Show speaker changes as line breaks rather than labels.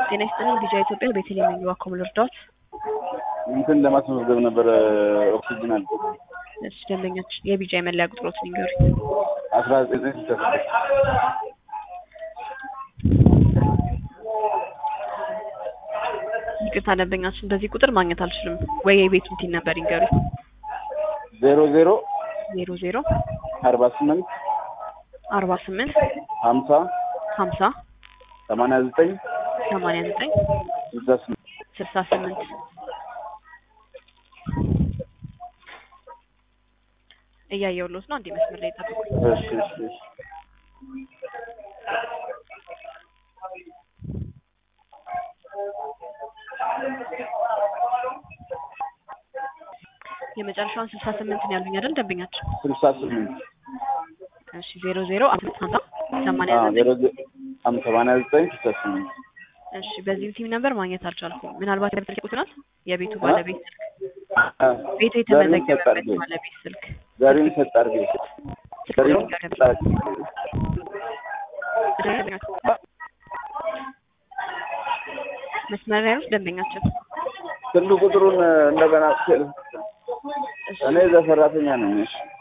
ጤና ይስጥልኝ ቢጃ ኢትዮጵያ ቤተልሔም ነኝ። እባክዎ ምን ልርዳዎት?
እንትን ለማስመዝገብ ነበረ ኦክሲጅን አለ
እሺ ደንበኛችን የቢጃ የመለያ ቁጥሮትን ይንገሩኝ።
አስራ ዘጠኝ ስልሳ ስድስት
ይቅርታ ደንበኛችን በዚህ ቁጥር ማግኘት አልችልም። ወይ የቤቱን ቲን ነበር ይንገሩኝ።
ዜሮ ዜሮ
ዜሮ ዜሮ
አርባ ስምንት
አርባ ስምንት
ሀምሳ
ሀምሳ
ሰማንያ ዘጠኝ
ሰማንያ ዘጠኝ
ስልሳ ስምንት
ስልሳ ስምንት እያየሁልዎት ነው። አንዴ መስመር ላይ ጠብቁኝ።
እሺ እሺ እሺ
የመጨረሻውን ስልሳ ስምንት ነው ያሉኝ አይደል ደንበኛችን?
ስልሳ ስምንት
እሺ ዜሮ ዜሮ አምስት ሀምሳ ሰማንያ
አዎ
ዘጠኝ
ዜሮ ዘ- አም- ሰማንያ ዘጠኝ ስልሳ ስምንት
እሺ በዚህም ሲም ነበር ማግኘት አልቻልኩም። ምናልባት የቤት ቁጥር ናት የቤቱ ባለቤት ስልክ ቤቱ የተመዘገበበት ባለቤት ስልክ
ዛሬውን ሰጥ አድርጌ ዛሬውን ሰጥ አድርጌ
መስመር ላይ ነው ደንበኛችን።
ስልክ ቁጥሩን እንደገና ስል እኔ እዛ ሰራተኛ ነኝ። እሺ